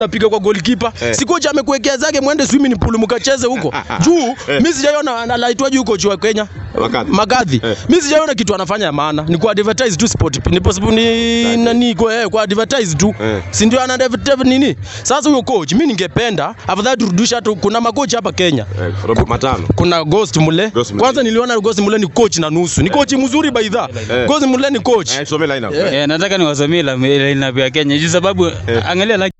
napiga kwa goalkeeper. Eh. Si kocha amekuwekea zake mwende swimming pool mkacheze huko. Juu mimi sijaiona anaitwaje huko juu wa Kenya. Wakati. Magadhi. Eh. Mimi sijaiona kitu anafanya ya maana. Ni kwa advertise tu sport. Ni possible ni nani kwa eh, kwa advertise tu. Eh. Si ndio ana advertise nini? Sasa huyo coach mimi ningependa afadhali turudishe hata kuna makocha hapa Kenya. Eh, Robert Matano. Kuna Ghost Mule. Ghost Mulee. Kwanza niliona Ghost Mule ni coach na nusu. Ni coach mzuri baidha. Eh. Ghost Mule ni coach. Eh, tusomee line up. Eh, nataka niwasomee la lineup ya Kenya juu sababu angalia like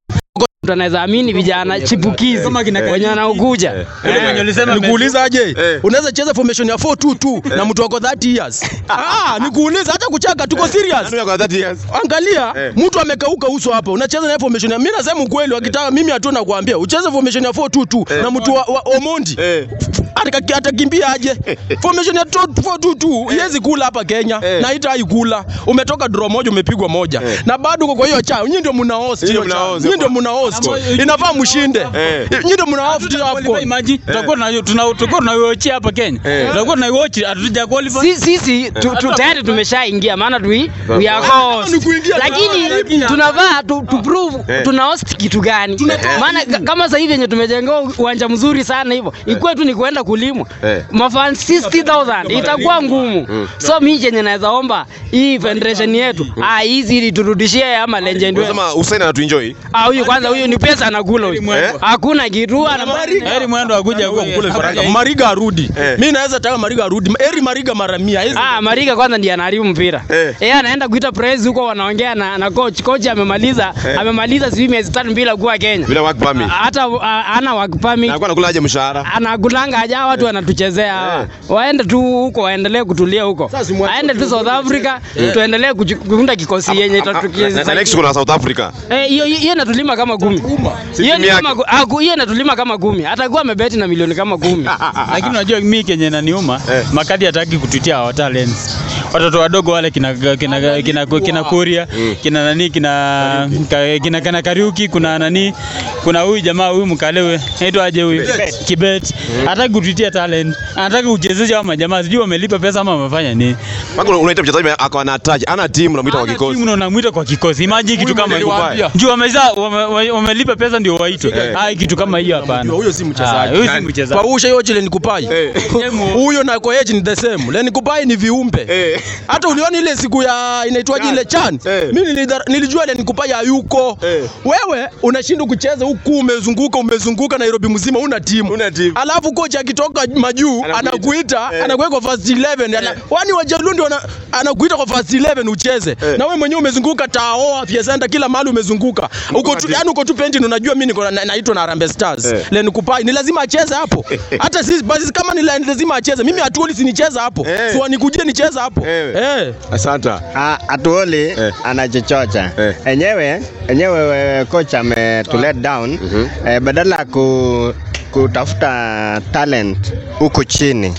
mtu anaweza amini vijana chipukizi wenye wanaokuja yule mwenye ulisema Nikuuliza aje? Eh. Unaweza cheza formation ya 4-2-2 na mtu wako 30 years. Ah, nikuuliza hata kuchaka tuko serious. Nani yako 30 years? Angalia Eh. mtu amekauka uso hapa. Unacheza na formation ya mimi nasema ukweli wakitaka mimi hatuna kuambia. Ucheze formation ya 4-2-2 na mtu wa, wa Omondi. Eh. Ataka- Atakimbia aje? Formation ya 4-2-2 iwezi kula hapa Kenya Eh. na haitai kula. Umetoka draw moja umepigwa moja. Eh. Na bado uko kwa hiyo cha. Nyinyi ndio mna host Nyinyi hiyo mna cha. host. Nyinyi ndio mna host. Inafaa mshinde. Eh. Nyinyi ndio mna host hiyo AFCON. maji tutakuwa na tuna- tutakuwa tunaiwatch hapa Kenya Eh. tutakuwa tunaiwatch hatuja qualify Si- sisi tu- tu- tayari tumeshaingia maana tu we are host. Ni kuingia lakini tunavaa tu, tu prove Eh. tuna host kitu gani maana ka- kama sasa hivi yenye tumejengewa uwanja mzuri sana hivyo ikuwe tu ni kuenda kulimwa Eh. mafan 60000 itakuwa ngumu so mi chenye naweza omba hii federation yetu ah hizi ili turudishie ama legend wetu Unasema Hussein anatuenjoy. ah huyu kwanza huyu ni pesa anakula huyu Eh? hakuna kitu ana heri mwendo akuja kule kule Faraka. Mariga arudi. Eh. Mimi naweza taka Mariga arudi. Eri Mariga mara 100. Hizi- Ah, Mariga kwanza ndiye anaharibu mpira. Eh. Yeye anaenda kuita press huko wanaongea na, na coach. Coach amemaliza Eh. amemaliza sijui miezi tatu bila kuwa Kenya. Bila work permit. Hata ah, ana work permit. Na alikuwa anakula aje mshahara? Anakulanga aja watu wanatuchezea hawa. Waende tu huko waendelee kutulia huko. Sasa simwache Aende tu South Africa tuendelee kuju- kuunda kikosi yenye Na- na next itatukia. kuna South Africa. Eh, hiyo hiyo inatulima kama kumi. Hiyo ni timu kama gu- ah, gu- hiyo inatulima kama kumi. Atakuwa amebeti na milioni kama kumi. lakini unajua mimi kenye naniuma Eh. makadi hataki kututia our talents watoto wadogo wale kina kina kina, kina, kina Kuria kina nani kina ka- kina kina Kariuki kuna nani kuna huyu jamaa huyu mkalewe aitwa aje huyu Kibet hataki kututia talent anataka uchezeshe hao majamaa sijui wamelipa pesa ama wamefanya nini Mpaka unaita mchezaji ako ana touch, ana team unamuita kwa Hana kikosi. timu na unamwita kwa kikosi imagine kitu kama hiyo niliwaambia. juu wameza wame- wame- wamelipa pesa ndio waitwe Eh. ah kitu kama hiyo hapana Huyo si Ah, mchezaji. huyo si mchezaji Kwa usha yote Len Kupai. Eh. Huyo na Koech ni the same. Len Kupai ni viumbe. Eh. Hata uliona ile siku ya inaitwaje ile chan. Eh. Mimi nilidhar- nilijua Len Kupai hayuko. Eh. Wewe unashindwa kucheza huku umezunguka umezunguka Nairobi mzima una timu. Una timu. Alafu kocha akitoka majuu Anakuita. anakuita Eh. anakuweka kwa first 11. Ana- Wani wajalundi wana anakuita kwa first 11 ucheze. Eh. Na wewe mwenyewe umezunguka Tao, Afya Center kila mahali umezunguka. Uko tu timu. yani uko tu penti unajua mimi niko na- naitwa na Harambee Stars. Eh. Len Kupai ni lazima acheze hapo. Hata sisi basi kama ni la- lazima acheze. Mimi hatuoli si nicheze hapo. Eh. So nikujie nicheze hapo. Eh. Eh. Asante. Ah, Atuoli Eh. anachochocha Eh. enyewe enyewe eh, coach ametu let down eh, badala ya ku, kutafuta talent huku chini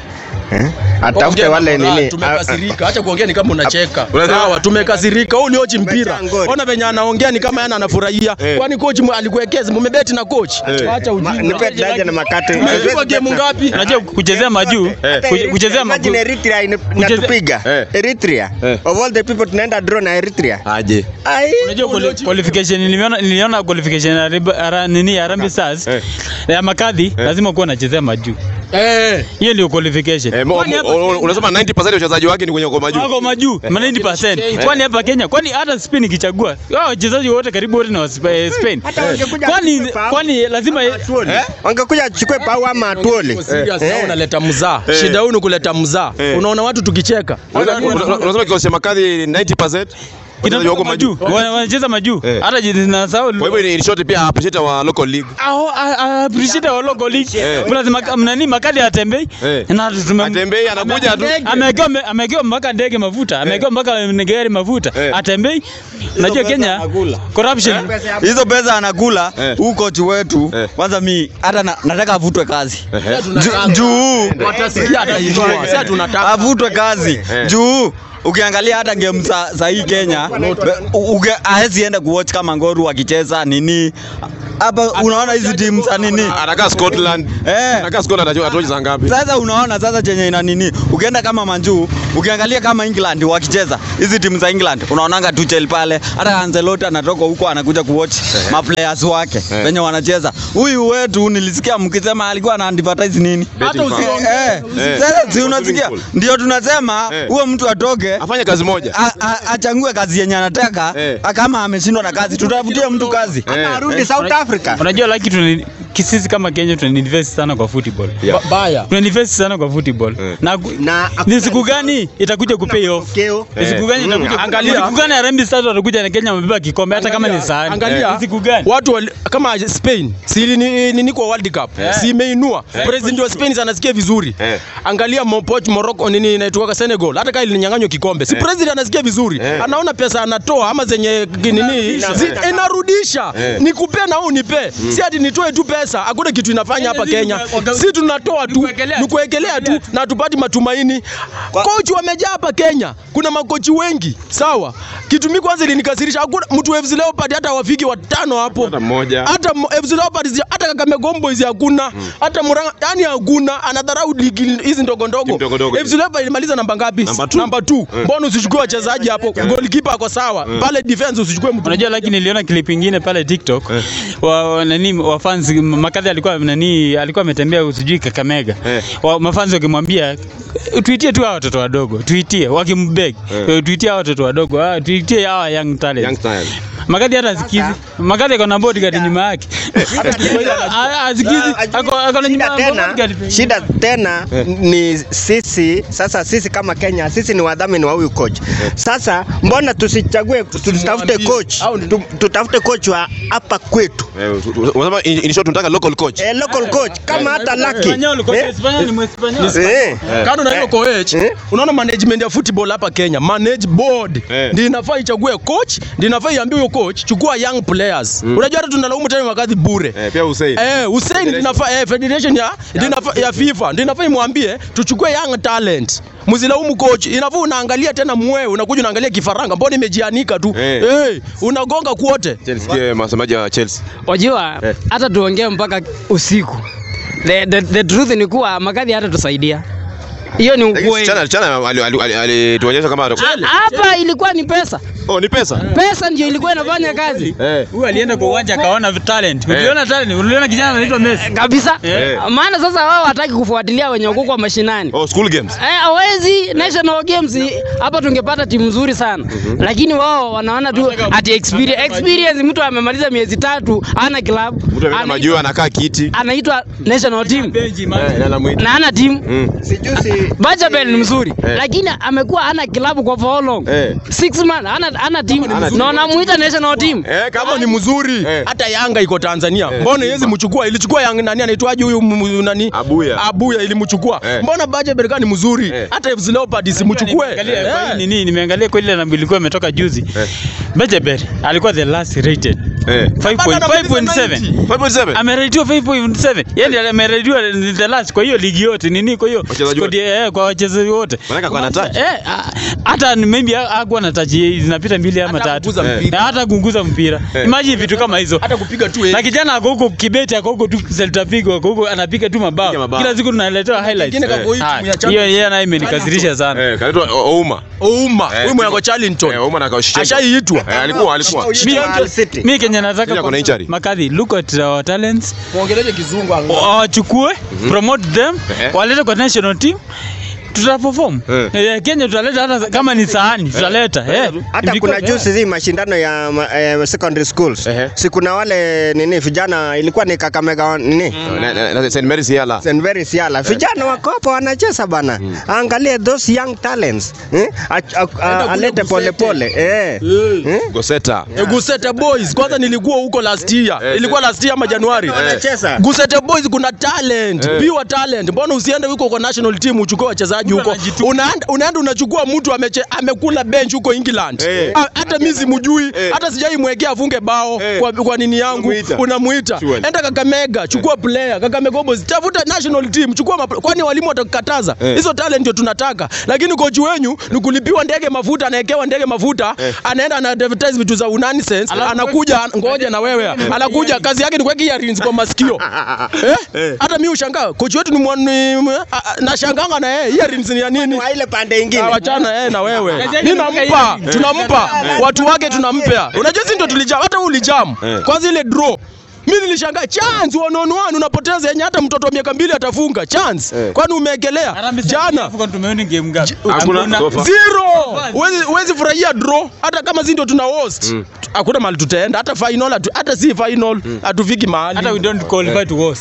eh? atafute Ongea wale na moral, nini Tumekasirika. Acha kuongea ni kama unacheka. Unasema- Sawa, tumekasirika. Huu ni ochi mpira. Umejaa ngori. Ona venye anaongea ni kama yana anafurahia. Eh. Kwani coach mu- alikuwekeza mmebeti na coach. Eh. Acha Ma- ujinga. nipe daja na makate Umepigwa game ngapi? unajua kuchezea majuu Eh. kuche- kuchezea majuu Imagine Eritrea ina- inatupiga Eh. Eritrea Eh. of all the people tunaenda draw na Eritrea Aje. ai Unajua quali- qualification niliona niliona qualification ya Rib- ara, nini ya Harambee Stars Eh. ya Makadhi lazima kuwa anachezea majuu. Eh. Hiyo ndio qualification. Eh, mo- Kwani hapa mo- o- unasema 90% ya uchezaji wake ni kwenye kwa majuu. wako majuu ma 90%. Kwani hapa Kenya, kwani hata Spain ikichagua hao wachezaji wote karibu wote na wa Sp- eh, Spain. Hata wangekuja Kwani wachukue pau. kwani lazima Atuoli. wangekuja achukue pau ama Atuoli Serious, Eh. na unaleta mzaa. Eh. Shida huu ni kuleta mzaa. Eh. Unaona watu tukicheka. Una- una- Unasema kikosi cha Makadhi 90% wachezaji wako majuu majuu. Wana- wanacheza majuu Eh. hata jina na sawa Kwa hivyo ni in short pia appreciate wa local league. Aho, a- a- appreciate our local league. Eh. Lazima nani Makadhi atembei Eh. na tume Atembei anakuja tu. amewekewa amewekewa mpaka ndege mafuta amewekewa mpaka gari mafuta Eh. atembei unajua Kenya corruption hizo pesa anakula Eh. huu kochi wetu Eh. kwanza mi hata na, nataka avutwe kazi Ehe. Ju- juu Watasikia atainua. Sasa tunataka. avutwe kazi Eh. juu ukiangalia hata game za, za hii Kenya be- u- uge- haezi enda kuwatch kama Ngoru wakicheza nini hapa unaona hizi timu za nini Anakaa Scotland. Eh. Anakaa Scotland atoe atoe saa ngapi? sasa unaona sasa chenye ina nini ukienda kama manjuu ukiangalia kama england wakicheza hizi timu za england unaonanga tuchel pale hata ancelotti anatoka huko anakuja kuwatch maplayers wake Eh. venye wanacheza huyu wetu nilisikia mkisema alikuwa ana advertise nini Betting Hata farm. Eh, Eh. sasa si unasikia Swimming ndio tunasema Eh. huyo mtu atoke Afanye kazi moja. a- a- achangue kazi yenye anataka Eh. kama ameshindwa na kazi tutafutie mtu kazi Eh. arudi South Africa. Unajua laki tuna sisi kama Kenya tuna invest sana kwa football. Yeah. Ba- baya Tuna invest sana kwa football. Eh. Na ku- Na ni siku gani itakuja kupay off? Keo. Ni siku gani Mm. itakuja? Angalia. Ni siku gani Harambee Stars watakuja na Kenya wamebeba kikombe hata kama ni sahani? Angalia Ni siku gani? watu wali, kama Spain si ni, ni, ni, ni kwa World Cup si imeinua president wa Spain anasikia vizuri Eh. angalia Mopoch Morocco nini inaitwa Senegal hata kama ilinyang'anywa kikombe si president anasikia vizuri Eh. anaona pesa anatoa ama zenye nini zi- inarudisha Eh. nikupe na wewe unipe si ati nitoe tu pesa hakuna kitu inafanya hapa Kenya si tunatoa tu Nikuwekelea. ni kuwekelea tu na tupati matumaini kochi wamejaa hapa Kenya kuna makochi wengi sawa kitu mimi kwanza ilinikasirisha hakuna mtu FC Leopard hata wafiki watano hapo Hata mmoja. hata mo- FC Leopards zi- hata Kakamega Homeboyz hakuna hata Murang'a yani hakuna anadharau ligi hizi ndogo ndogo Timu ndogo ndogo FC Leopards ilimaliza namba ngapi Namba two. namba 2 mbona usichukue wachezaji hapo goalkeeper ako sawa pale defense usichukue mtu Unajua lakini niliona clip ingine pale TikTok wa, wa nani wa fans makadhi alikuwa nani alikuwa ametembea sijui Kakamega. Eh. Wa, mafans wakimwambia tuitie tu hawa watoto wadogo, tuitie wakimbeg. Eh. Tuitie hawa watoto wadogo, ah, tuitie hawa young talent. Young style. Makadhi hata asikizi. Makadhi ako na bodyguard nyuma yake. Ah, Asikizi. Ako ako na nyuma Shida tena, bodyguard. shida tena ni sisi sasa, sisi kama Kenya, sisi ni wadhamini wa huyu coach. Sasa mbona tusichague, tutafute coach, Au ni- tu- tutafute coach wa hapa kwetu, Eh, unasema in in short tunataka local coach. eh, local coach kama hata Lucky Espanyol, kwa eh, Espanyol ni Mwespanyol. eh, kando na hiyo coach Eh. unaona management ya football hapa Kenya manage board Eh. ndio inafaa ichague coach ndio inafaa iambie huyo coach chukua young players unajua hata tunalaumu tena wakati bure Eh, pia Hussein. Eh, Hussein ndio inafaa eh, federation ya ndio inafaa ya FIFA ndio inafaa imwambie tuchukue young talent. Msilaumu coach, inafaa unaangalia tena mwe, unakuja unaangalia kifaranga, mbona imejianika tu. Eh. Eh, unagonga kwote. Chelsea masemaji wa Chelsea. Wajua Eh. hata tuongee mpaka usiku. The, the, the truth ni kuwa makadhi hata tusaidia. Hiyo ni Lakini ukweli. Chana Chana ali- ali- ali- alituonyesha kama Ha- Hapa ilikuwa ni pesa. Oh, ni pesa. Pesa ndio ilikuwa inafanya kazi. Eh. Huyu alienda kwa uwanja akaona talent. Uliona talent? Uliona kijana anaitwa Messi? Kabisa. Eh. Maana sasa wao hataki kufuatilia wenye wako kwa mashinani. Oh, school games. Eh, hawezi national games hapa tungepata timu nzuri sana. Lakini wao wanaona tu ati experience experience mtu amemaliza miezi tatu ana club. Mtu ameenda anaitwa- majuu anakaa kiti. anaitwa national team Benji Eh, man. na anamuita. na ana timu Mm. sijusi Bajabel ni mzuri Eh. lakini amekuwa ana klabu kwa for how long? Eh. Six months ana ana team Hana na wanamuita national team. Eh, Kama ni mzuri, Eh. hata Yanga iko Tanzania. Mbona yezi mchukua? Ilichukua Yanga nani anaitwaje huyu m- m- nani? Abuya. Abuya ilimchukua. Eh. Mbona Baje Berkani ni mzuri? Eh. Hata FC Leopards simchukue. Nimeangalia kwa hii Eh. nini, nimeangalia kwa ile na ilikuwa imetoka juzi. Eh. Bejeber alikuwa the last rated. Eh. 5.7. 5.7. Ameratiwa 5.7. Yaani ameratiwa the last kwa hiyo ligi yote nini kwa hiyo Wachezaji squad ya- kwa wachezaji wote. Manaka kwa touch. Eh, ah, hata ni maybe ha- hakuwa na touch zinapita mbili ama Hata tatu. kuguza Eh. mpira. Na hata kuguza mpira. Eh. Imagine vitu kama hizo. Hata kupiga tu Na eh. kijana ako huko Kibeti ako huko tu Celta Vigo ako huko anapiga tu Piga mabao. mabao. Kila siku tunaletewa highlights. Kingine kako hii Ah, timu ya Hiyo Champions. yeye naye imenikasirisha sana. Eh, kaitwa Ouma. Ouma, Eh, huyu mwenye ako Charlton. Eh, Ouma na Kaushichenko. Ashaiitwa. Eh, alikuwa alikuwa. Shida Hull City. Mi Kenya nataka Kenya kuna injury. Makadhi, look at our talents. Muongeleje kizungu anga. Wachukue, promote them, Eh. walete kwa national team. Tutaperform. Eh. Eh, Kenya tutaleta hata kama ni sahani tutaleta. Eh. hata Because- kuna juzi zi mashindano ya ma- eh, secondary schools Ehe. si kuna wale nini vijana ilikuwa ni Kakamega nini Na- na- na St. Mary's Yala. St. Very Siala. Vijana wako hapo wanacheza bana. Angalie those young talents. Eh? A- a- a- kule Alete pole Gusete. pole. Eh. Eh. Eh? Goseta. Eh, Gusete Boys kwanza nilikuwa huko last year. Eh, Ilikuwa last year ama Januari. Wanacheza. Gusete Boys kuna talent, Eh. pure talent. Mbona usiende huko kwa national team uchukue wachezaji? wachezaji Mtu huko. anajituma. Unaenda unaenda unachukua mtu ameche, amekula bench huko England. Eh. Ah, Hata mimi simjui, Eh. hata sijai mwekea afunge bao Eh. kwa, kwa nini yangu. Unamuita. Unamuita. Surely. Enda Kakamega, chukua player. Kakamega Boys, tafuta national team, chukua mapl- kwani walimu watakukataza? Eh. Hizo talent ndio tunataka. Lakini kochi wenyu ni kulipiwa ndege mafuta, anawekewa ndege mafuta, Eh. anaenda ana advertise vitu za nonsense, Alafu- anakuja ngoja na wewe. Anakuja kazi yake ni kuweka earrings kwa masikio. Eh? Eh. Hata mimi ushangaa kochi wetu ni mwani nashanganga na yeye earrings ni ya nini? Wa ile pande ingine. Ah, wachana yeye na wewe. Kazi yake Ninampa, ni kuweka tunampa watu wake tunampea. Unajua sisi ndio tulijam, hata wewe ulijam. Eh. Kwanza ile draw mimi nilishangaa chance one on one unapoteza yenye hata mtoto wa miaka mbili atafunga chance. Eh. Kwani umeekelea Harambee Stars jana Afrika tumeona game ngapi? Hakuna so far. zero. Huwezi huwezi furahia draw hata kama sisi ndio tuna host. Hakuna mahali tutaenda hata final hatu- hata si final hatufiki mahali. hata we don't qualify to host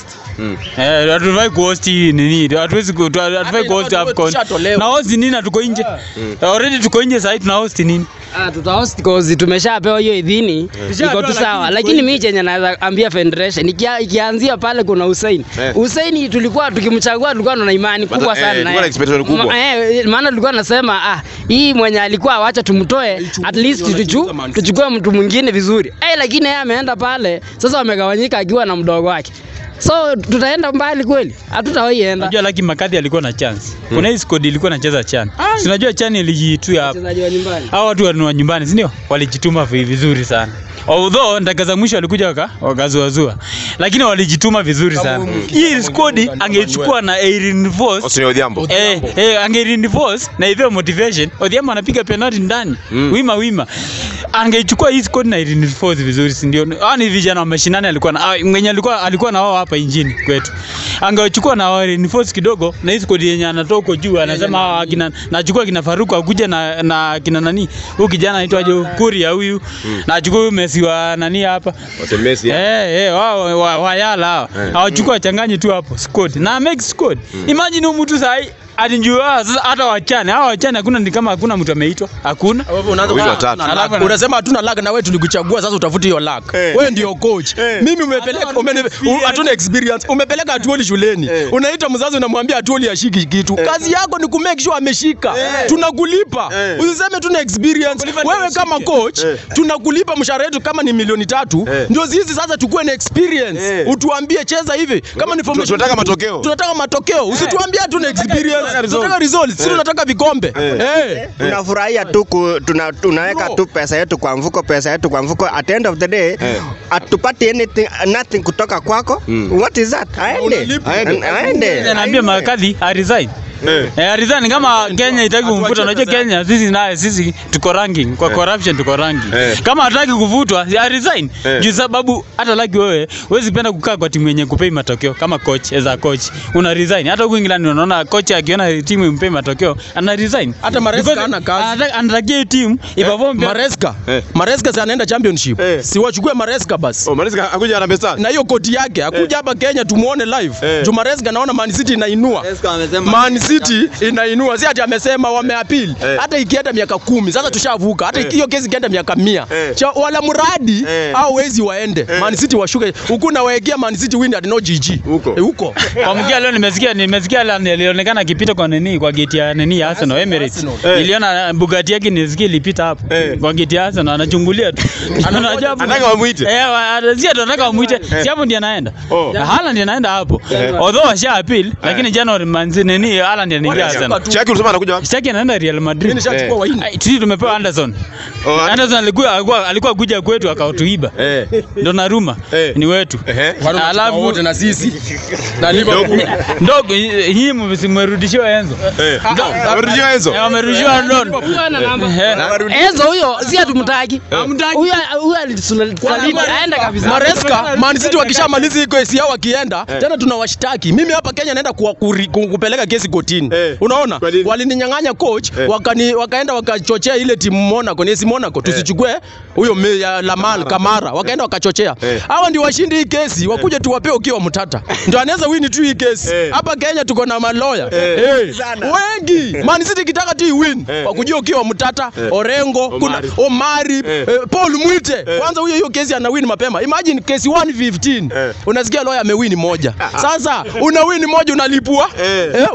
eh hatufai kuhost hii nini hatuwezi ku- tu- hatufai kuhost ile watu AFCON tushatolewa. na host nini na tuko nje already tuko nje sasa tuna host nini Ah, tutahost cause tumeshapewa hiyo idhini iko Tushapewa, tu sawa, lakini lakini tuko mimi chenye naweza ambia federation ikia, ikianzia pale kuna Hussein Eh. Hussein tulikuwa tukimchagua tulikuwa tuna imani kubwa eh, sana tulikuwa naye. na expectation kubwa. Ma- eh, maana tulikuwa nasema ah, hii mwenye alikuwa wacha tumtoe at least tuchu, tuchukue mtu mwingine vizuri eh, lakini yeye ameenda pale sasa, wamegawanyika akiwa na mdogo wake, so tutaenda mbali kweli? Hatutawahi enda. unajua Lucky Makadhi alikuwa na chance kuna hii squad ilikuwa inacheza chan si unajua chan ilijitua hapa Wachezaji wa nyumbani hao watu wa nyumbani si ndio walijituma vi- vizuri sana although ndaka za mwisho walikuja waka wakazuazua lakini walijituma vizuri sana hii squad angechukua na Erin Voss Austin Odhiambo. Eh, eh, angereinforce na hivyo motivation Odhiambo anapiga penalty ndani Mm. wima wima angeichukua hii squad na reinforce vizuri si ndio hao ni vijana wa mashinani alikuwa na ah, mwenye alikuwa alikuwa na wao hapa injini kwetu angechukua na wao reinforce kidogo na hii squad yenye anatoka huko juu anasema hawa kina nachukua kina Faruku akuja na na kina nani huyu kijana anaitwaje Kuria huyu na achukue huyu Messi wa nani hapa Wote Messi. Eh, eh, wao wa- wayala hao. Eh. Hawachukua wachanganye tu hapo squad. Na make squad. Imagine huyu mtu sahi alinjua sasa hata wachane. Hao wachane hakuna ni kama hakuna mtu ameitwa. Hakuna. Wewe unaanza Wawili kusema watatu. hatuna luck. Alafu- Unasema hatuna luck na wewe tulikuchagua sasa utafuti hiyo luck. Eh. Wewe ndio coach. Eh. Mimi umepeleka Hata umeni- experience. u- hatuna experience. Umepeleka Atuoli shuleni. Eh. Unaita mzazi unamwambia Atuoli ashiki kitu. Kazi yako ni ku make sure ameshika. Tunakulipa. Eh. Usiseme tuna experience. Kulipa Wewe ndio kama ushike. coach Eh. tunakulipa mshahara wetu kama ni milioni tatu. Eh. Ndio sisi sasa chukue na experience. Eh. Utuambie cheza hivi. Kama ni formation tunataka matokeo. Tunataka matokeo. Usituambie hatuna experience. results. Tunataka results. Sisi tunataka vikombe. Eh. tunafurahia tu ku- tuna, tunaweka No. tu pesa yetu kwa mfuko pesa yetu kwa mfuko at the end of the day Eh. hatupati anything nothing kutoka kwako Mm. what is that aende Unalipa. Aende. aende Naambia Makadhi a resign. Eh. Eh, resign kama Kenya itaki kumfuta. Unajua Kenya sisi naye sisi tuko ranking kwa corruption tuko ranking. Eh. Kama hataki kuvutwa a resign. Eh. Juu sababu hata Lucky wewe huwezi penda kukaa kwa timu yenye kupei matokeo kama coach as a coach. Una resign. Hata huko England unaona coach akiona timu impei matokeo ana resign. Hata Maresca Because hana kazi. anataka- Anatakia hiyo timu iperform pia- Maresca. Eh. Maresca si anaenda championship. Eh. Si wachukue Maresca basi. Oh, Maresca hakuja Harambee Stars. Na hiyo koti yake akuja hapa Kenya tumuone live. Eh. Juu Maresca naona Man City inainua. Maresca amesema- Man City inainua. Si ati amesema wameapili. Eh. Hata ikienda miaka kumi sasa tushavuka. Hata Eh. hiyo kesi ikienda miaka mia. Eh. Cha wala mradi Eh. au wezi waende. Man City washuke. Huku nawaekea Man City win at no GG. Huko. Eh, Huko. Kwa mkia leo nimesikia nimesikia la- alionekana akipita kwa nini kwa gate ya nini ya Arsenal Emirates. Eh. Niliona Bugatti yake nisikia ilipita hapo Eh. kwa gate ya Arsenal anachungulia tu. Unajua hapo- Anataka wamuite. Eh, wa- si ati anataka wamuite. Si hapo ndiye anaenda. Oh. Na Haaland ndiye anaenda hapo. Although washa appeal lakini January manzi nini Haaland ndiye anaingia Arsenal. Shaki ulisema anakuja wapi? Sitaki anaenda Real Mimi Madrid. nishachukua Eh. waini. Ai, Sisi tumepewa Anderson. Oh, Anderson alikuwa alikuwa alikuwa kuja kwetu akautuiba. Eh. Ndo naruma Eh. ni wetu. Ehe. Alafu wote na sisi. Na Liverpool. ndogo nyinyi mmerudishiwa Enzo. Eh. Amerudishiwa Enzo. Eh, wamerudishiwa Don. Huyo ana namba. Eh, Enzo huyo si hatumtaki. Huyo huyo alisaliti aenda kabisa. Maresca, Man City wakishamaliza hii kesi yao wakienda tena tunawashtaki. Mimi hapa Kenya naenda kuwa- kuri- ku- kupeleka kesi kotini. Eh. Unaona? Kwa nini? Walininyang'anya coach Eh. wakani, wakaenda wakachochea ile timu Monaco, ni si Monaco tusichukue huyo me- ya Lamal Kamara, wakaenda wakachochea. Eh. Hawa ndio washindi hii kesi, wakuje tuwapee ukiwa mtata. Ndio anaweza win tu hii kesi. Eh. Hapa Kenya tuko na maloya. Eh. Eh. Wengi. Man City kitaka tu win. Eh. Wakujia ukiwa mtata, Orengo, kuna Omari. Omari, Eh. eh, Paul Mwite. Kwanza huyo hiyo kesi ana win mapema. Imagine kesi 115. Eh. Unasikia lawyer amewin moja. Sasa una win moja unalipua? Eh. Eh, unalipua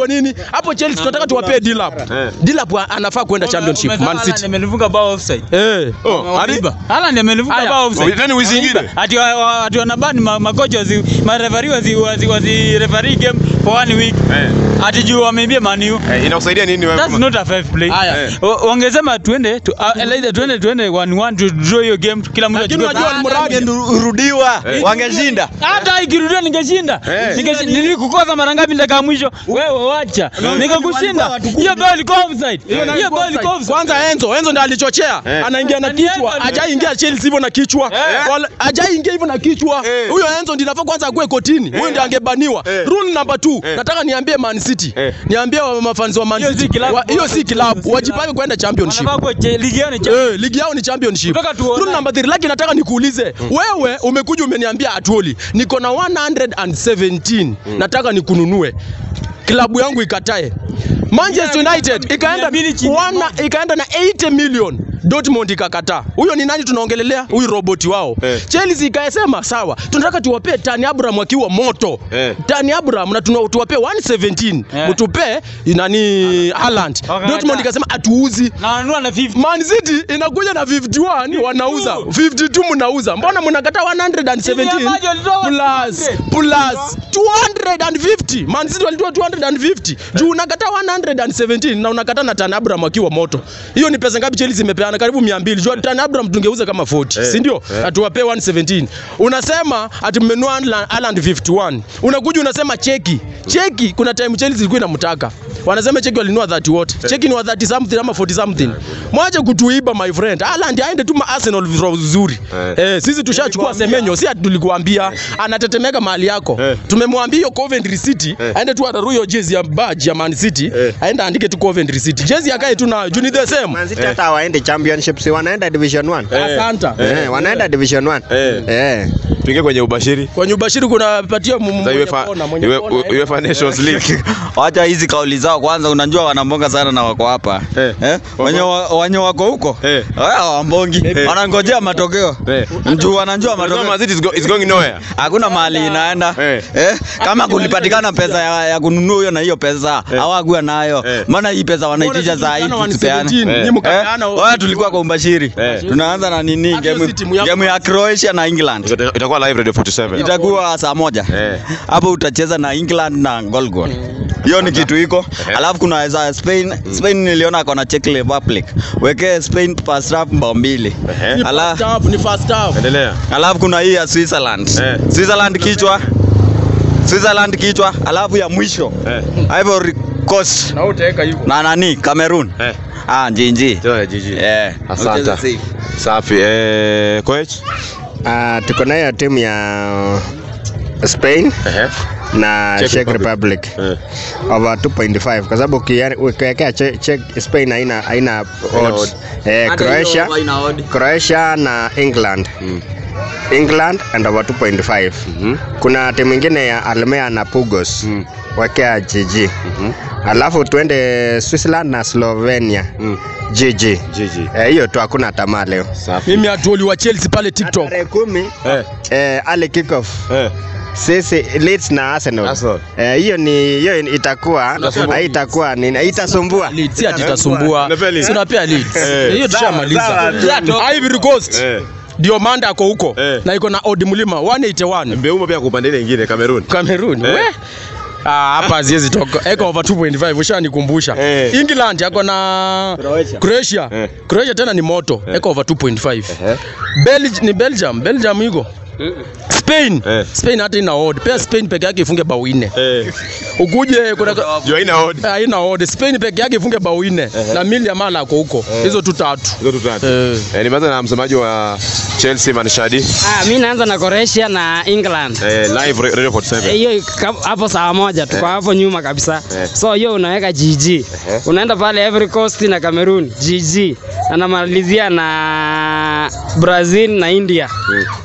kwa nini? Hapo Chelsea tunataka tuwapee Dilap. Eh. Dilap wa- anafaa kwenda championship Man Haaland City. amelifunga bao offside. Eh. Oh, hadi Wameiba. Haaland amelifunga Aya. bao offside. Nani wizi ingine? Ati wa- wa- ati wanabani ma- makocha wazi marefari wazi wazi wazi referee game for one week. Eh. Ati juu wameibia Man U. Eh, inakusaidia nini wewe? That's kama- not a fair play. Aya. Eh. Wa- Wangesema tuende tu, uh, either tuende tuende 1-1 to draw hiyo game kila mtu Lakini achukue unajua point. Almuradi Urudiwa wangeshinda. hata ikirudia ningeshinda. Eh. Ningeshi- Nilikukosa mara ngapi dakika ya mwisho? Wewe wacha. Nikakushinda. Hiyo bao ilikuwa offside. Hiyo bao ilikuwa offside. Kwanza Enzo, Enzo ndiye alichochea. Eh. Anaingia na Nani Enzo kichwa. ali- Hajaingia Chelsea hivyo na kichwa. Eh. Wala- Hajaingia hivyo na kichwa. Eh. Huyo Enzo ndiye anafaa kwanza akuwe kotini. Huyo ndiye angebaniwa. Eh. Rule number 2. Eh. Nataka niambie Man City. Eh. Niambie wa mafans wa Man Hiyo si City. kilabu. Wa- Hiyo si klabu. Wajipange kwenda championship. Wanafaa kuwa che- ligi yao ni cha- Eh, ligi yao ni championship. Kutoka tuone. Rule number 3 lakini nataka nikuulize. Wewe umekuja umeniambia atuoli. Niko na 117. Nataka nikununue. Klabu yangu ikatae. Manchester United ikaenda Mia mbili chini wana, ikaenda na 80 million. Dortmund ikakataa. Huyo ni nani tunaongelelea? Huyu roboti wao. Eh. Chelsea ikasema sawa, tunataka tuwapee Tani Abraham akiwa moto. Eh. Tani Abraham na tuna- tuwapee 117. Eh. Mtupe nani Haaland. Wakakataa. Dortmund ikasema atuuzi. na wananunua na 50. Man City inakuja na 51 wanauza 52 mnauza mbona mnakataa 117 Timu ya maji walitoa plus 100. plus 250 Man City walitoa 250 juu unakataa 117 na unakataa na Tan Abraham akiwa moto hiyo ni pesa ngapi Chelsea imepeana karibu 200 juu Tan Abraham tungeuza kama 40 Eh, si ndio eh. atuwapee 117 unasema ati mmenua Haaland- Haaland 51 unakuja unasema cheki cheki kuna time Chelsea ilikuwa inamtaka wanasema cheki walinua 30 wote cheki ni wa 30 something ama 40 something mwache kutuiba my friend Haaland aende tu ma Arsenal vizuri Eh. eh sisi tushachukua Semenyo si ati tulikuambia anatetemeka mahali yako Eh. tumemwambia hiyo Coventry City Eh. aende tu atarue hiyo jezi ya badge ya Man City Eh. aende andike tu Coventry City jezi akae tu nayo juu ni the same Man City hata hawaendi championship, si wanaenda division 1. asante Eh, wanaenda division 1. Eh. Eh. Tuingie kwenye ubashiri. kwenye ubashiri kunapatia mu- Za mwenye UEFA kona, mwenye Ue- kona, Ue- UEFA Nations League. Wacha hizi kauli zao kwanza, unajua wanambonga sana na wako hapa Eh. eh? Wenye wa- wenye wako huko Eh. haya wambongi Eh. wanangojea matokeo Eh. mjuu wanajua Unasema matokeo Man City is go- is going nowhere. hakuna mahali inaenda Eh. eh? Kama kulipatikana pesa ya, ya kununua hiyo na hiyo pesa Eh. hawakuwa nayo Eh. maana hii pesa wanaitisha saa hii Mbona tusipeane tulipeana 117, Eh. nyinyi mkapeana Eh, waya tulikuwa kwa umbashiri Eh. tunaanza na nini Hata hiyo game si timu yako. game ya Croatia na England Ita- Itakuwa live Radio 47. itakuwa saa moja Eh. hapo utacheza na England na goal goal hiyo ni kitu iko Eh. alafu kuna za Spain Spain niliona kona Czech Republic wekee Spain first half mbao mbili Eh. Ni Ala- first half, ni first half. Endelea. alafu kuna hii ya Switzerland Eh. Switzerland kichwa Switzerland kichwa alafu ya mwisho Eh. Ivory Coast Na utaweka hivyo. na nani Cameroon Eh. ah njinji Toa jiji. eh Asante. Ucheze safe. Safi. Eh, coach? Ah, tuko na hiyo timu ya Spain Ehe. na Czech Czech Republic. Republic Eh. over 2.5 kwa sababu ukia- ukiwekea Czech- Czech- Spain haina haina odds. odd. Eh, Hata Croatia hiyo haina odd. Croatia na England Mm. England and over 2.5 Mhm. kuna timu ingine ya Almea na Pugos Mm. wekea GG Mhm. alafu tuende Switzerland na Slovenia Mm. GG Jiji. Eh, hiyo tu hakuna tamaa leo Safi. Mimi atuoli wa Chelsea pale TikTok. tarehe kumi Eh. eh, ali kickoff Eh. sisi Leeds na Arsenal. Arsenal. Eh, hiyo ni hiyo itakuwa Itasumbua. haitakuwa nini itasumbua. Leeds si ati itasumbua. Unapea Leeds? Si unapea Leeds. Eh. Hiyo Sawa, tushamaliza. sawa. Ivory Coast. Eh. Ndio Manda ako huko Eh. na iko na Odi Mlima 181. Mbeumo pia kupanda ile nyingine Cameroon. Cameroon. Eh. We? Ah, hapa haziwezi toka. Eko over 2.5 ushanikumbusha. Eh. England yako na Croatia. Croatia. Eh. Croatia tena ni moto. Eko over 2.5. Ehe. Belgium ni Belgium. Belgium iko. Spain. Eh. Spain hata ina odd. Pia Spain peke yake ifunge bao nne. Eh. Ukuje kuna Jua ina odd. haina odd. Spain peke yake ifunge bao nne na mili ya mala ako huko. Hizo tu tatu. Hizo tu tatu. Eh. Eh, nimeanza na msemaji wa Chelsea Manshadi. Ah, mi naanza na Croatia na England. Eh, live Radio Eh, 47. hiyo ka- hapo saa moja tuko hapo nyuma kabisa Eh. so hiyo unaweka GG unaenda pale Ivory Coast na Cameroon GG na namalizia na Brazil na India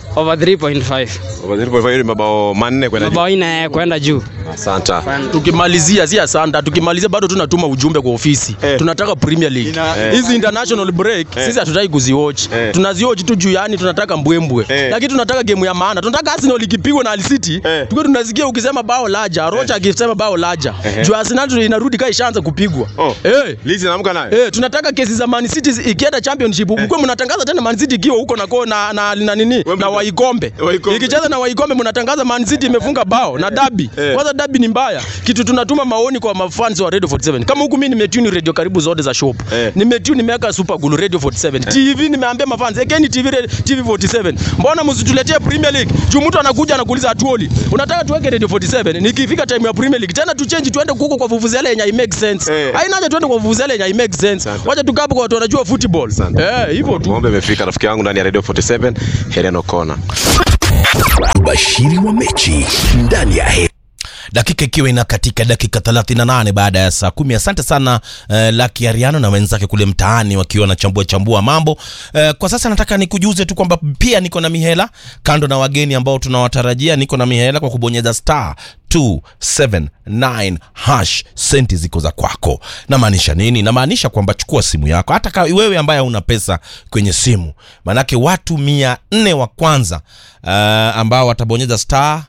over 3.5 Over 0.5 mabao manne kwenda juu. mabao nne kwenda juu Asante. tukimalizia si asanta tukimalizia bado tunatuma ujumbe kwa ofisi Eh. tunataka premier league Eh. hizi international break sisi hatutaki kuziwatch Eh. tunaziwatch tu juu yani tunataka mbwembwe Eh. lakini tunataka game ya maana tunataka arsenal ikipigwa na Hull city Eh. tukiwa tunasikia ukisema bao laja rocha akisema bao laja Eh. juu arsenal inarudi kaa ishaanza kupigwa Oh. eh Lizi naamka nayo. Eh, tunataka kesi za Man City zi- ikienda championship mkwe mnatangaza tena Man City ikiwa huko na ko na na, na nini na Wimbledon. Waikombe. Waikombe. Ikicheza na Waikombe mnatangaza Man City imefunga bao na dabi. Eh. Kwanza dabi ni mbaya. Kitu tunatuma maoni kwa mafans wa Radio 47. Kama huku mimi nimetune radio karibu zote za shop. Eh. Nimetune nimeweka Super Gulu Radio 47. TV nimeambia mafans, ekeni TV re- TV 47. Mbona msituletee Premier League? Juu mtu anakuja anakuuliza atuoli. Unataka tuweke Radio 47. Nikifika time ya Premier League tena tuchange tuende huko kwa vuvuzela yenye i make sense. Eh. Haina haja tuende kwa vuvuzela yenye i make sense. Asante. Wacha tukaa hapo kwa watu wanajua football. Asante. Eh, hivyo tu. Ng'ombe imefika rafiki yangu ndani ya Radio 47 Helen O'Connor. ubashiri wa mechi ndani ya he dakika ikiwa ina katika dakika 38 baada ya saa kumi asante sana uh, laki ariano na wenzake kule mtaani wakiwa wanachambua chambua mambo uh, kwa sasa nataka nikujuze tu kwamba pia niko na mihela kando na wageni ambao tunawatarajia niko na mihela kwa kubonyeza star 279 hash senti ziko za kwako namaanisha nini namaanisha kwamba chukua simu yako hata ka wewe ambaye una pesa kwenye simu maanake watu mia nne wa kwanza uh, ambao watabonyeza star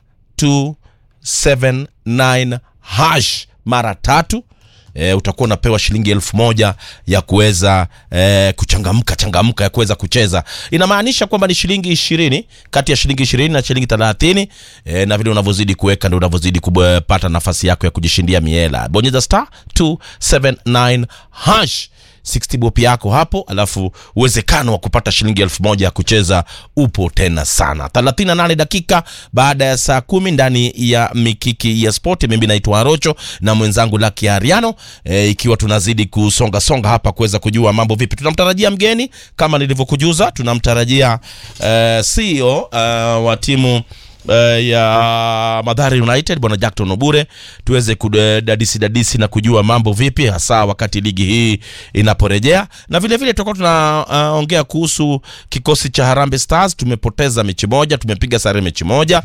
279 hash mara tatu E, utakuwa unapewa shilingi elfu moja ya kuweza e, kuchangamka changamka ya kuweza kucheza inamaanisha kwamba ni shilingi ishirini kati ya shilingi ishirini na shilingi thelathini e, na vile unavyozidi kuweka ndo unavyozidi kupata nafasi yako ya kujishindia miela bonyeza star 279 hash 60 bob yako hapo alafu uwezekano wa kupata shilingi elfu moja ya kucheza upo tena sana 38 dakika baada ya saa kumi ndani ya mikiki ya sport mimi naitwa arocho na mwenzangu laki ariano e, ikiwa tunazidi kusonga songa hapa kuweza kujua mambo vipi tunamtarajia mgeni kama nilivyokujuza tunamtarajia e, ceo e, wa timu Uh, ya Madhari United bwana Jackton Obure tuweze kudadisi dadisi na kujua mambo vipi hasa wakati ligi hii inaporejea, na vile vile tutakuwa tunaongea uh, kuhusu kikosi cha Harambee Stars. Tumepoteza mechi moja, tumepiga sare mechi moja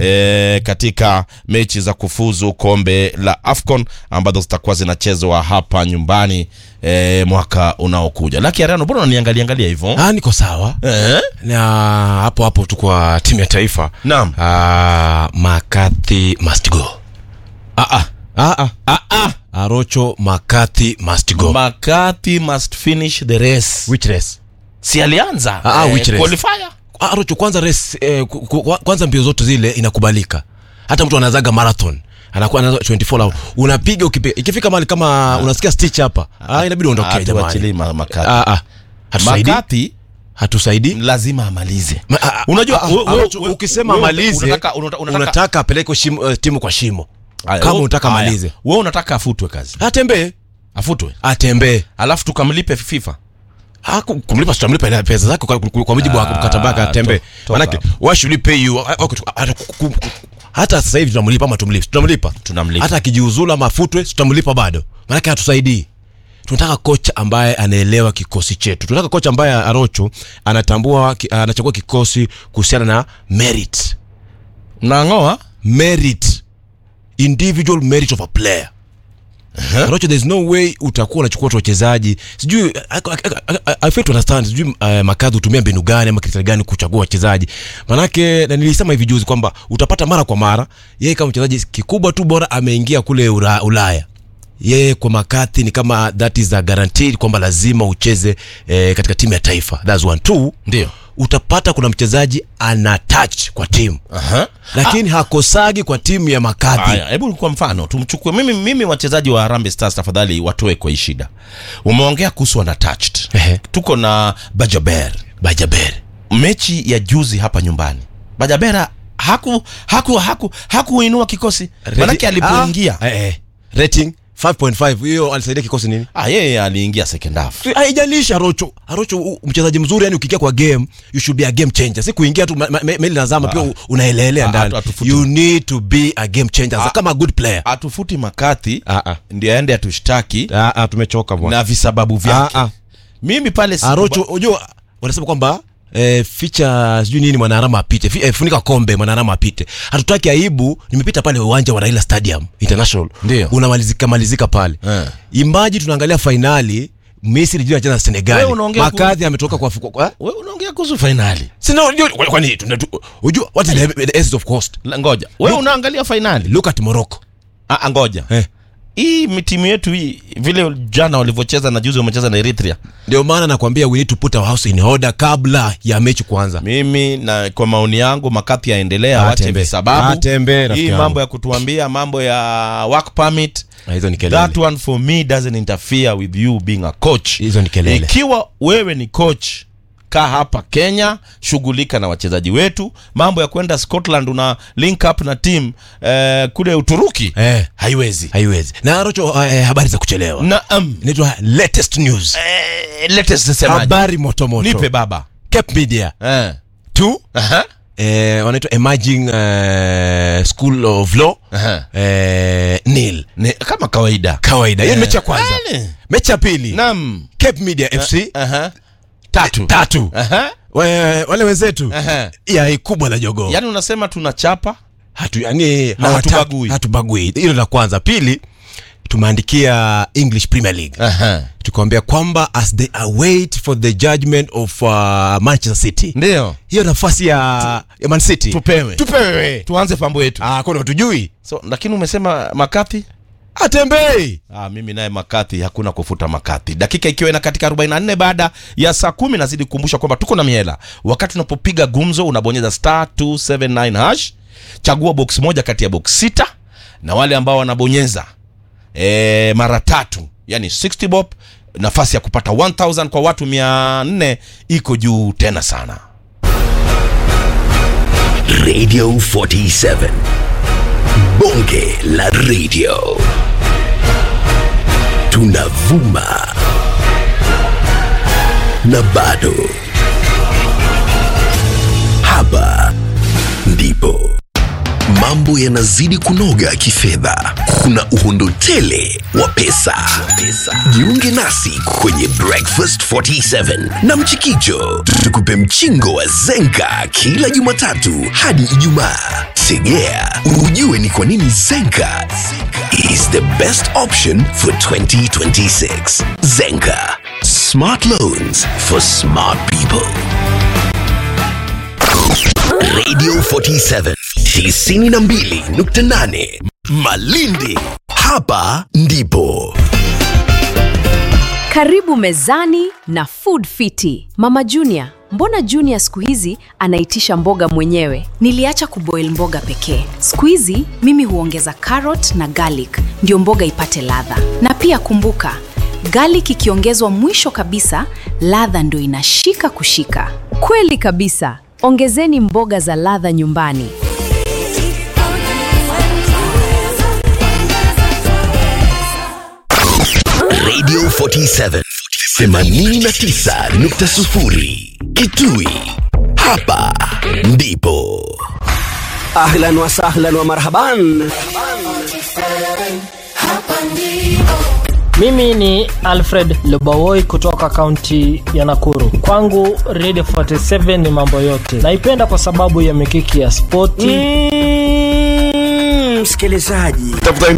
e, katika mechi za kufuzu kombe la AFCON ambazo zitakuwa zinachezwa hapa nyumbani e, mwaka unaokuja. Laki Ariano, mbona unaniangalia angalia hivyo? Ah, niko sawa Eh? na hapo hapo tu kwa timu ya taifa Naam. ah, McCarthy must go ah, ah. Ah, ah. Ah, ah. Arocho McCarthy must go McCarthy must finish the race. which race Si alianza Ah, ah, eh, which race? qualifier? Ah, Arocho kwanza race eh, ku- ku- kwanza mbio zote zile inakubalika hata mtu anazaga marathon anakuwa anaza 24 hours unapiga ukipiga ikifika mahali kama unasikia stitch hapa ah, inabidi uondokee Hatuachilii jamani ma- McCarthy. ah, ah. hatusaidii McCarthy hatusaidii lazima amalize. Ma- ah, ah, Unajua, ah, we- ah, we- Arocho, we- ukisema we- malize unataka- unataka- unataka- unataka apeleke shimo, eh, timu kwa shimo Aya, kama we- unataka aya, malize wewe unataka afutwe kazi, atembee afutwe atembee alafu tukamlipe FIFA. Ah, ku- kumlipa tutamlipa ile pesa zake kwa, kwa, kwa mujibu wa Ah, mkataba wake atembee to- toka manake hapo. why should we pay you Ah, okay, tu- hata ku- ku- ku- hata sasa hivi tunamlipa ama tumlipe tunamlipa Tunamlipa. hata akijiuzulu ama afutwe tutamlipa bado manake hatusaidii tunataka kocha ambaye anaelewa kikosi chetu tunataka kocha ambaye arocho anatambua ki- anachagua kikosi kuhusiana na merit Mnang'oa merit individual merit of a player Rocho, there's no way utakuwa unachukua watu wachezaji sijui I- I- I- I- I fail to understand sijui uh, makadhi hutumia mbinu gani ama kriteria gani kuchagua wachezaji manake na nilisema hivi juzi kwamba utapata mara kwa mara yeye kama mchezaji kikubwa tu bora ameingia kule ura, ulaya yeye kwa makati ni kama that is a guaranteed kwamba lazima ucheze eh, katika timu ya taifa that's one two Ndio. utapata kuna mchezaji ana touch kwa timu Aha. lakini hakosagi kwa timu ya makadhi Haya, hebu kwa mfano tumchukue mimi, mimi wachezaji wa Harambee Stars tafadhali watoe kwa hii shida. Umeongea kuhusu unattached. Ehe. Tuko na Bajaber. bajaber Mechi ya juzi hapa nyumbani. Bajabera haku haku haku hakuinua kikosi. Manake alipoingia ah, eh, eh. rating 5.5 hiyo alisaidia kikosi nini ah, yeye aliingia second half. haijalishi arocho arocho u- mchezaji mzuri yani ukiingia kwa game you should be a game changer si kuingia tu ma- ma- meli nazama pia u- unaelelea Ah, ndani hatu- hatufuti- you need to be a game changer kama a good player Atufuti Makathi Ah, ah. ndio aende atushtaki ah, ah, tumechoka bwana na visababu vyake. ah, ah. Mimi pale si- arocho unajua wanasema kwamba eh, ficha sijui nini mwanarama apite Fi, eh, funika kombe mwanarama apite hatutaki aibu nimepita pale uwanja wa raila stadium international Ndio. unamalizika malizika pale Eh. imbaji tunaangalia fainali misri juu anacheza na senegali Wewe unaongea makadhi ametoka kwa, kwa, kwa wewe unaongea kuhusu fainali sina unajua kwa- kwani tuna- tu- unajua what is the, the essence of cost La- ngoja wewe unaangalia fainali look at morocco Ah, ah, ngoja eh. hii mi- timu yetu hii vile jana walivyocheza na juzi wamecheza na eritrea ndio maana nakwambia we need to put our house in order kabla ya mechi kuanza mimi na kwa maoni yangu makathi yaendelea awache Atembe. visababu Atembe, rafiki hii yangu. mambo ya kutuambia mambo ya work permit Na hizo ni kelele that one for me doesn't interfere with you being a coach Hizo ni kelele. ikiwa wewe ni coach kaa hapa kenya shughulika na wachezaji wetu mambo ya kwenda scotland una link up na team eh, kule uturuki eh, haiwezi haiwezi na rocho eh, habari za kuchelewa naam inaitwa latest news eh, latest semaje? habari motomoto nipe baba cape media eh. two Aha. eh, wanaitwa emerging eh, school of law Aha. eh, nil Ni, kama kawaida kawaida hiyo ni mechi ya kwanza Eh. mechi ya pili naam cape media fc Aha. tatu tatu Aha. We- wale wenzetu Aha. ya kubwa la jogoo yaani unasema tunachapa hatu yani Na hawata- hatubagui. hatubagui hilo la kwanza pili tumeandikia english premier league Aha. tukamwambia kwamba as they await for the judgment of uh, manchester city ndio hiyo nafasi ya, ya man city tupewe tupewe tuanze pambo yetu ah, kuna tujui so lakini umesema makathi atembei Ah, mimi naye makathi hakuna kufuta makathi dakika ikiwa ina katika 44 baada ya saa kumi nazidi kukumbusha kwamba tuko na miela wakati unapopiga gumzo unabonyeza star 279 hash chagua box moja kati ya box sita na wale ambao wanabonyeza e, mara tatu yani 60 bob nafasi ya kupata 1000 kwa watu 400 iko juu tena sana Radio 47. Bonge la radio. Tunavuma. Na bado. Hapa ndipo mambo yanazidi kunoga kifedha. Kuna uhondo tele wa pesa. Jiunge nasi kwenye Breakfast 47 na Mchikicho, tukupe mchingo wa Zenka kila Jumatatu hadi Ijumaa. Tegea ujue ni kwa nini Zenka is the best option for 2026. Zenka, smart loans for smart people. Radio 47 92.8 Malindi. Hapa ndipo Karibu mezani na Food Fiti. Mama Junior, mbona Junior siku hizi anaitisha mboga mwenyewe? Niliacha kuboil mboga pekee. Siku hizi mimi huongeza carrot na garlic ndio mboga ipate ladha. Na pia kumbuka, garlic ikiongezwa mwisho kabisa, ladha ndio inashika kushika. Kweli kabisa. Ongezeni mboga za ladha nyumbani. Radio 47 89.0 Kitui. Hapa ndipo ahlan wa sahlan wa marhaban Mimi ni Alfred Lubawoi kutoka kaunti ya Nakuru. Kwangu Radio 47 ni mambo yote. Naipenda kwa sababu ya mikiki ya spoti. msikilizaji tafuta